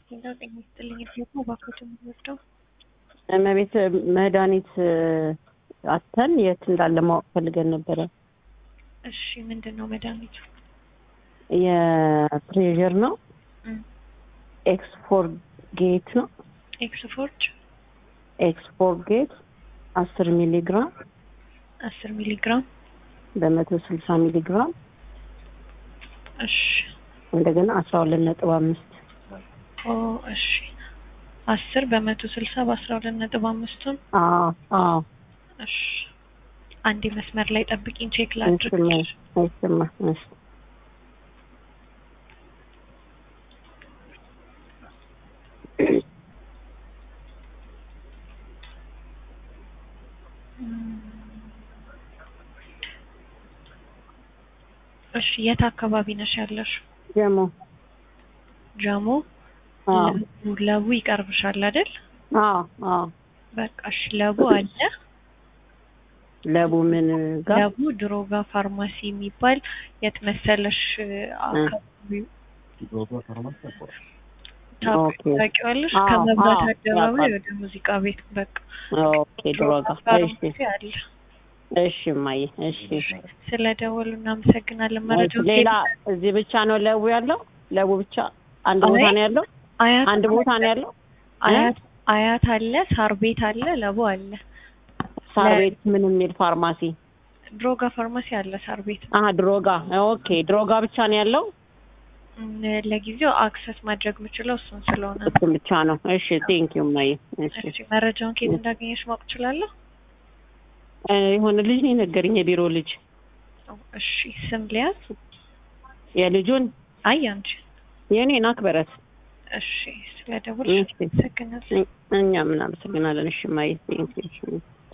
ሌላው ጤና ይስጥልኝ ደግሞ እባክዎት የምንወስደው እመቤት መድኃኒት አተን የት እንዳለ ማወቅ ፈልገን ነበረ። እሺ ምንድን ነው መድኃኒቱ? የፕሬዠር ነው። እም፣ ኤክስፎር ጌት ነው። ኤክስፎርጅ ኤክስፎር ጌት አስር ሚሊ ግራም አስር ሚሊ ግራም በመቶ ስልሳ ሚሊ ግራም እሺ እንደገና አስራ ሁለት ነጥብ አምስት ኦ እሺ አስር በመቶ ስልሳ በአስራ ሁለት ነጥብ አምስቱን አዎ አዎ እሺ አንዴ መስመር ላይ ጠብቂኝ ቼክ ላድርግ አይሰማ አይሰማ እሺ እሺ የት አካባቢ ነሽ ያለሽ? ጀሞ ጀሞ አዎ ለቡ ለቡ ይቀርብሻል አይደል? አዎ አዎ በቃ እሺ ለቡ አለ ለቡ ምን ጋር ለቡ ድሮጋ ፋርማሲ የሚባል የት መሰለሽ አካባቢው ኦኬ። ታውቂዋለሽ? አዎ፣ ከመብራት አዎ፣ አደባባይ ያውቃል። ወደ ሙዚቃ ቤት በቃ ኦኬ ድሮጋ እሺ ፋርማሲ አለ። እሺ እማዬ እሺ ስለደወሉ እናመሰግናለን። መረጃው ሌላ እዚህ ብቻ ነው ለቡ ያለው ለቡ ብቻ አንድ ቦታ አይ፣ ነው ያለው አያት አንድ ቦታ ነው ያለው አያት አያት አለ፣ ሳር ቤት አለ፣ ለቡ አለ። ሳር ለ- ቤት ምን የሚል ፋርማሲ ድሮጋ ፋርማሲ አለ ሳር ቤት። አሀ ድሮጋ ኦኬ ድሮጋ ብቻ ነው ያለው እም፣ ለጊዜው አክሰስ ማድረግ የምችለው እሱን ስለሆነ ነው። እሱም ብቻ ነው እሺ ቴንክ ዩ እማዬ እሺ እሺ መረጃውን ከየት እንዳገኘሽ ማወቅ እችላለሁ? እ፣ የሆነ ልጅ ነው የነገረኝ የቢሮ ልጅ እሺ ስም ሊያዝ? የልጁን አይ አንቺ። የኔን አክበረት እሺ ስለደወልሽ እሺ አመሰግናለሁ። እኛ ምን አመሰግናለን እሺ እማዬ ቴንክ ዩ